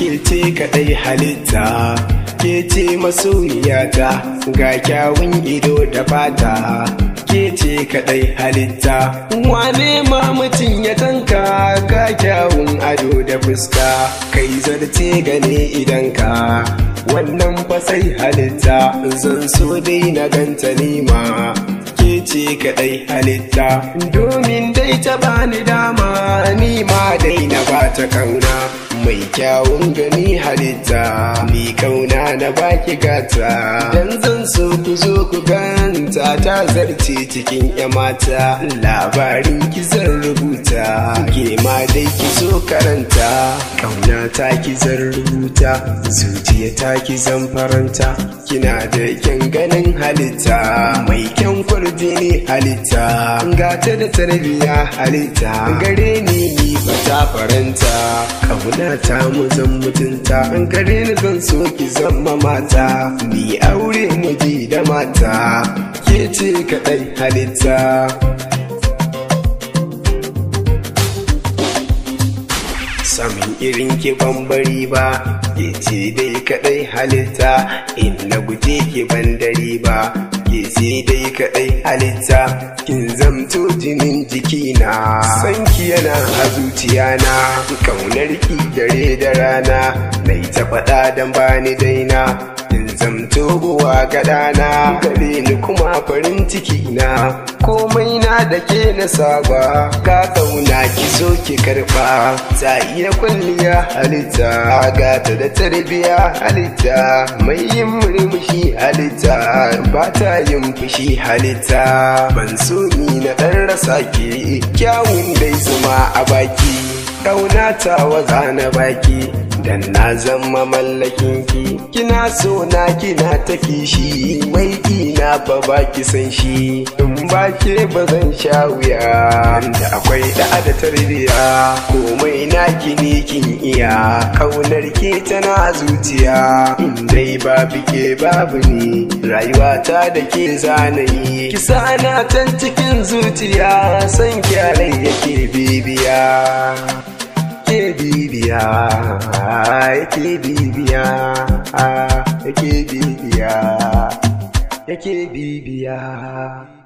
ke ce kaɗai halitta ke ce masoyiyata ga kyawun ido da fata ke ce kaɗai halitta wane ma mutum ya tanka ga kyawun ado da fuska kai zarce gane idanka wannan fasai halitta zan so dai na ganta nima ke ce kaɗai halitta domin dai ta bani dama ni ma dai na bata kauna mai kyawun gani halitta ni kauna na baki gata dan zan so ku zo ku ganta ta zarce cikin ya mata labarin ki zan rubuta ke ma dai ki zo karanta kauna ta ki zan rubuta zuciya ta ki zan faranta kina da kyan ganin halitta mai kyan kwarjini halitta gata da tarbiya halitta gare ni ni fata faranta kauna ta mu zan mutunta an gare ni zan so ki zama mata ni aure miji da mata ke ce kaɗai halitta samin irin ki bambari ba ke ce dai kadai halitta in na guje ki bandari ba ke ce dai kadai halitta kin zamto jinin jikina sanki yana a zuciyana kaunar ki dare da rana mai ta faɗa dan bani daina in zamto buwa gaɗana gare ni kuma farin ciki na komai na da ke na saba ka kauna ki zo ki karɓa ta iya kwalliya halitta gata da tarbiya halitta mai yin murmushi halitta ba ta yin fushi halitta ban so ni na ɗan rasa ki kyawun dai zuma a baki ƙauna ta waza na baki dan na zama mallakin ki kina so na kina ta kishi mai ina fa baki san shi in ba ke ba zan sha wuya da akwai da da tarbiya komai na ne kin iya kaunar ke tana zuciya in dai babu ke babu ni rayuwa ta da ke zanayi kisa na tan cikin zuciya san kyarai yake bibiya ke bibiya yake bibiya yake bibiya yake bibiya